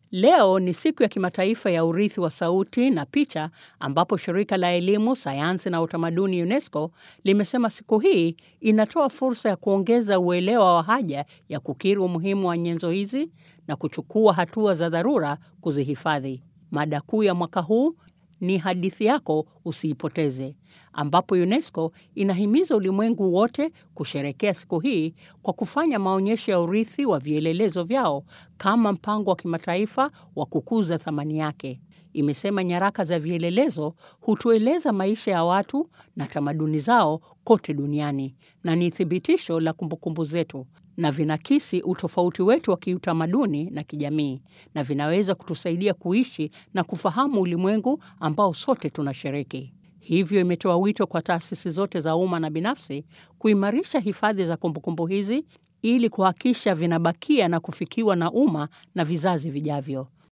Leo ni siku ya kimataifa ya urithi wa sauti na picha ambapo shirika la elimu, sayansi na utamaduni UNESCO limesema siku hii inatoa fursa ya kuongeza uelewa wa haja ya kukiri umuhimu wa nyenzo hizi na kuchukua hatua za dharura kuzihifadhi. Mada kuu ya mwaka huu ni hadithi yako usiipoteze, ambapo UNESCO inahimiza ulimwengu wote kusherekea siku hii kwa kufanya maonyesho ya urithi wa vielelezo vyao kama mpango wa kimataifa wa kukuza thamani yake. Imesema nyaraka za vielelezo hutueleza maisha ya watu na tamaduni zao kote duniani na ni thibitisho la kumbukumbu zetu na vinakisi utofauti wetu wa kiutamaduni na kijamii na vinaweza kutusaidia kuishi na kufahamu ulimwengu ambao sote tunashiriki. Hivyo imetoa wito kwa taasisi zote za umma na binafsi kuimarisha hifadhi za kumbukumbu hizi ili kuhakikisha vinabakia na kufikiwa na umma na vizazi vijavyo.